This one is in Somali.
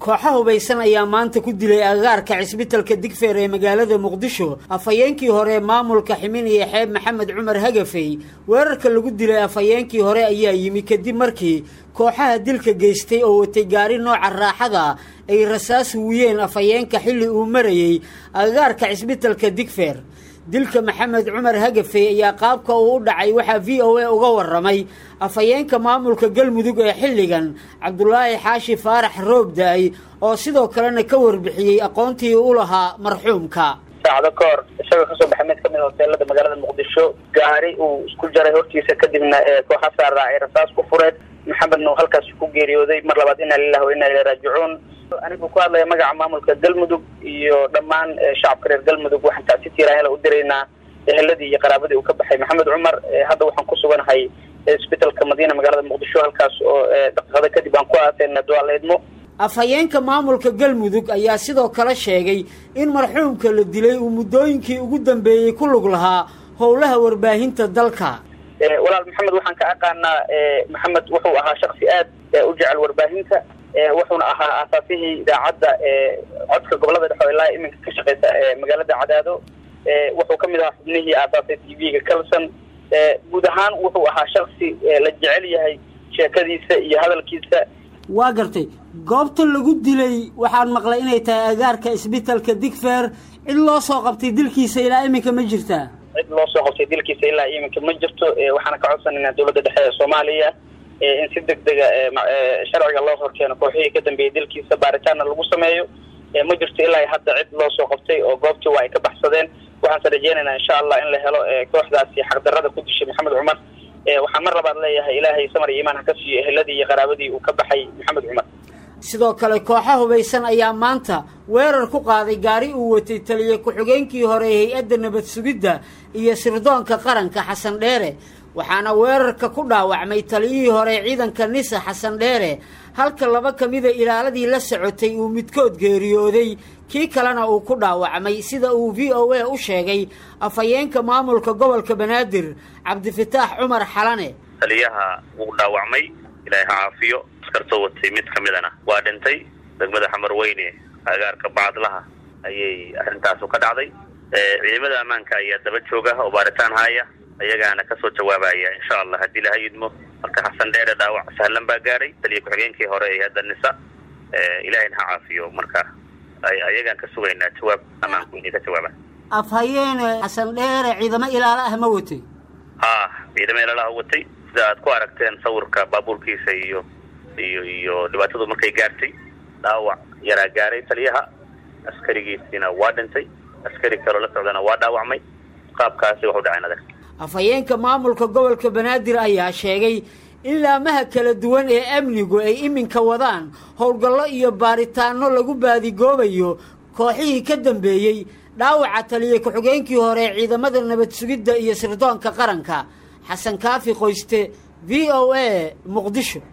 kooxa hubaysan ayaa maanta ku dilay agagaarka cisbitalka digfeer ee magaalada muqdisho afhayeenkii hore maamulka ximin iyo xeeb maxamed cumar hagafey weerarka lagu dilay afhayeenkii hore ayaa yimi kadib markii kooxaha dilka geystay oo watay gaari nooca raaxada ay rasaas wuyeen afhayeenka xilli uu marayey agagaarka cisbitalka digfeer dilka maxamed cumar hagafey ayaa qaabka uu u dhacay waxaa v o a uga waramay afhayeenka maamulka galmudug ee xilligan cabdulaahi xaashi faarax roobda-ay oo sidoo kalena ka warbixiyey aqoontii u lahaa marxuumka saacado ka hor isagoo kasoo baxay mid kamid hoteelada magaalada muqdisho gaari uu isku jaray hortiisa kadibna kooxa saara ay rasaas ku fureen maxamedna uu halkaas ku geeriyooday mar labaad inaa lilah wa inaa ilay raajicuun anigu ku hadlaya magaca maamulka galmudug iyo dhammaan shacabka reer galmudug waxaan tacsi tiiraanyala u diraynaa eheladii iyo qaraabadii uu ka baxay maxamed cumar hadda waxaan ku suganahay isbitalka madiina magaalada muqdisho halkaas oo daqiiqado kadib aan ku aateyna duaaleedmo afhayeenka maamulka galmudug ayaa sidoo kale sheegay in marxuumka la dilay uu muddooyinkii ugu dambeeyey ku lug lahaa howlaha warbaahinta dalka walaal maxamed waxaan ka aqaanaa maxamed wuxuu ahaa shaksi aad u jecel warbaahinta wuxuuna ahaa aasaasihii idaacadda codka gobolada dhexe ilaa iminka ka shaqeysa magaalada cadaado wuxuu kamid ahaa xubnihii aasaasay t v-ga calson guud ahaan wuxuu ahaa shaksi la jecel yahay sheekadiisa iyo hadalkiisa waa gartay goobta lagu dilay waxaan maqlay inay tahay agaarka isbitalka digfer cid loo soo qabtay dilkiisa ilaa iminka ma jirtaa cid loo soo qabtay dilkiisa ilaa iminka ma jirto waxaana ka codsanaynaa dowladda dhexe ee soomaaliya in si deg dega sharciga loo horkeeno kooxihii ka dambeeyey dilkiisa baaritaanna lagu sameeyo ma jirto ilaa hadda cid loo soo qabtay oo goobtii waa ay ka baxsadeen waxaanse rajeynaynaa insha allah in la helo kooxdaasi xaqdarada ku dishay maxamed cumar waxaan mar labaad leeyahay ilaahay samar iyo imaan ha ka siiyo eheladii iyo qaraabadii uu ka baxay maxamed cumar sidoo kale kooxa hubaysan ayaa maanta weerar ku qaaday gaari uu watay taliye ku-xigeenkii hore hay-adda nabad sugidda iyo sirdoonka qaranka xasan dheere waxaana weerarka ku dhaawacmay taliyihii hore ciidanka nisa xasan dheere halka laba ka mida ilaaladii la socotay uu midkood geeriyooday kii kalena uu ku dhaawacmay sida uu v o a u sheegay afhayeenka maamulka gobolka banaadir cabdifataax cumar xalane taliyaha wuu dhaawacmay ilaahay ha caafiyo askartoo watay mid ka midana waa dhintay degmada xamar weyne agaarka bacadlaha ayay arrintaasu ka dhacday ciidamada ammaanka ayaa daba jooga oo baaritaan haya ayagaana kasoo jawaabaya insha allah haddii laha yidmo marka xasan dheere dhaawac sahlan baa gaaray taliya ku-xigeenkii hore ee hadda nisa ilaahayna ha caafiyo marka ayagaan ka sugaynaa jawaab ammaanku inay ka jawaabaan afhayeene xasan dheere ciidamo ilaalo ah ma watay ha ciidamo ilaalaha watay sida aad ku aragteen sawirka baabuurkiisa iyo iyo iyo dhibaatadu markay gaartay dhaawac yaraa gaaray taliyaha askarigiisiina waa dhintay askari kaloo la socdana waa dhaawacmay qaabkaasi waxu dhaceen adag afhayeenka maamulka gobolka banaadir ayaa sheegay in laamaha kala duwan ee amnigu ay iminka wadaan howlgallo iyo baaritaano lagu baadigoobayo kooxihii ka dambeeyey dhaawaca taliye ku-xigeenkii hore ee ciidamada nabad sugidda iyo sirdoonka qaranka xasan kaafi qoyste v o a muqdisho